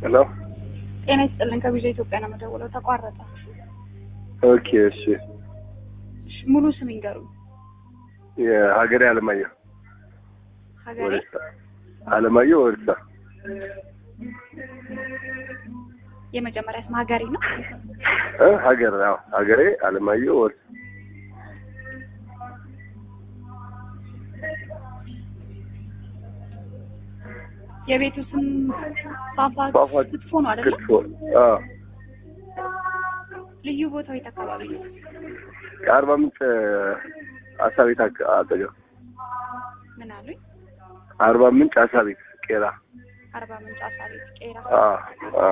ሄሎ ጤና ይስጥልን። ከቪዛ ኢትዮጵያ ነው የምደውለው። ተቋረጠ። ኦኬ እሺ እሺ፣ ሙሉ ስም ይንገሩ። የሀገሬ አለማየሁ ሀገሬ ወደሳ አለማየሁ ወደሳ የመጀመሪያ ስም ሀገሬ ነው። እ ሀገር አዎ ሀገሬ አለማየሁ ወደሳ የቤቱ ስም ፏፏቴ ፏፏቴ ክትፎ ነው አይደለ? ክትፎ አዎ ልዩ ቦታው የት አካባቢ ነው? ከአርባ ምንጭ አሳ ቤት አቅ- አጠገብ ምን አሉኝ? አርባ ምንጭ አሳ ቤት ቄራ አርባ ምንጭ አሳ ቤት ቄራ። አዎ አዎ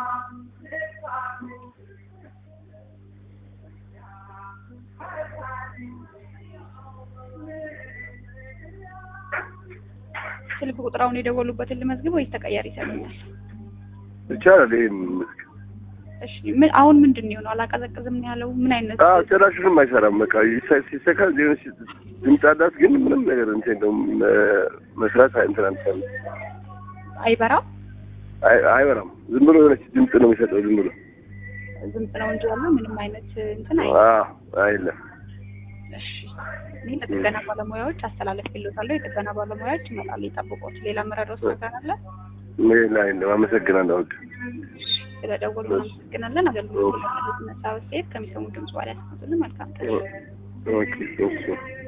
ስልክ ቁጥራውን የደወሉበትን ልመዝግብ ወይስ ተቀያሪ ይሰጡኛል? ይቻላል ይሄን ምስክ እሺ ምን አሁን ምንድን ነው የሆነው? አላቀዘቅዝም ነው ያለው። ምን አይነት አዎ ጭራሹንም አይሰራም በቃ ይሰ- ሲሰካ ዜና ሲ- ድምፅ አላት ግን ምንም ነገር እንትን እንደውም መስራት እንትን አንቻለ አይበራም? አይበራም ዝም ብሎ የሆነች ድምፅ ነው የሚሰጠው ዝም ብሎ ድምፅ ነው እንጂ ያለው ምንም አይነት እንትን አይ አዎ አይለም እሺ እኔ ለጥገና ባለሙያዎች አስተላለፍልዎታለሁ። የጥገና ባለሙያዎች ይመጣሉ፣ ይጠብቁት። ሌላ መረዳት ነገር አለ? ሌላ የለም አመሰግናለሁ ውድ ስለደወሉ እናመሰግናለን። አገልግሎት ለመስጠት ነሳ በስተሄድ ከሚሰሙ ድምጽ በኋላ ያስቀምጡልን። መልካም ቀን። ኦኬ ኦኬ